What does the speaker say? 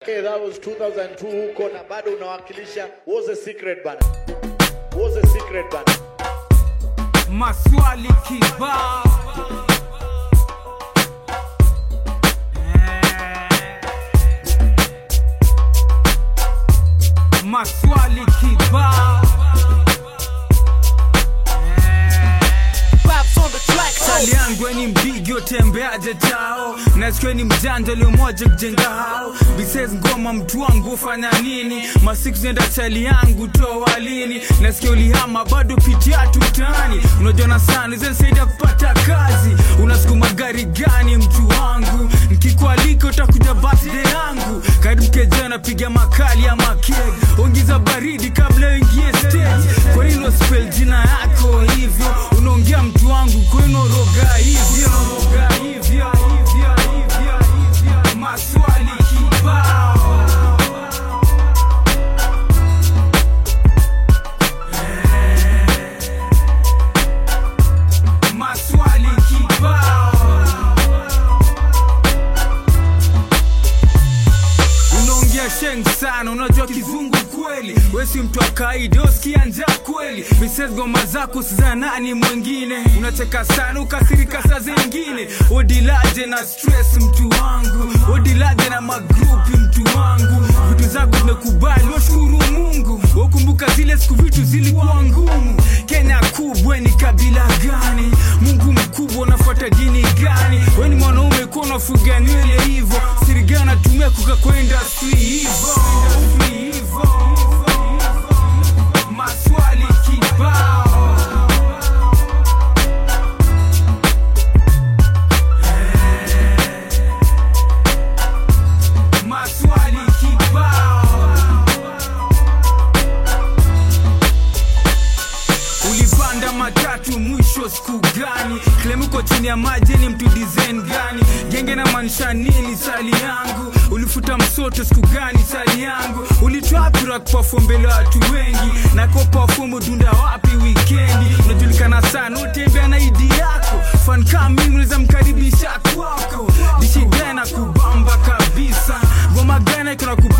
Okay, that was 2002 huko na bado unawakilisha. What's the secret bana? What's the secret bana? maswali kibao Eh. maswali kibao Sali yangu ni mbigi tembeaje tao nasikia ni mjanja liomoja kujenga hao bises ngoma mtu wangu ufanya nini masiku zenda chali yangu toa lini nasikia ulihama bado pitia tutani unajona sana zensaidia kupata kazi unasukuma gari gani mtu wangu nkikualika utakuja birthday yangu karibu keja napiga makali ya makeg ongiza baridi kabla uingie stage kwa hilo spell jina yako hivyo unaongea mtu wangu kwenu roga hivyo roga hivyo hivyo hivyo hivyo maswali kibao maswali kibao unaongea sheng sana unajua kizungu kweli wesi mtu wa kaida uskia njaa kweli mises goma zako siza nani mwingine unacheka sana ukasirika saa zingine odilaje na stress mtu wangu odilaje na magrupi mtu wangu vitu zako zimekubali washukuru mungu wakumbuka zile siku vitu zilikuwa ngumu kenya kubwa ni kabila gani mungu mkubwa unafuata dini gani weni mwanaume kuwa unafuga nywele hivo siriga natumia kuka kwenda si hivo maswali kibao maswali kibao ulipanda matatu mwisho siku gani klemuko chini ya maji ni mtu design gani genge na maanisha nini sali yangu ulifuta msoto siku gani sali yangu ulitwapira kupafu mbele watu wengi na kopafumu dunda wapi wikendi unajulikana sana utembea na idi yako fan kama mimi unaweza mkaribisha kwako dishigana kubamba kabisa ngoma gana ikona kubamba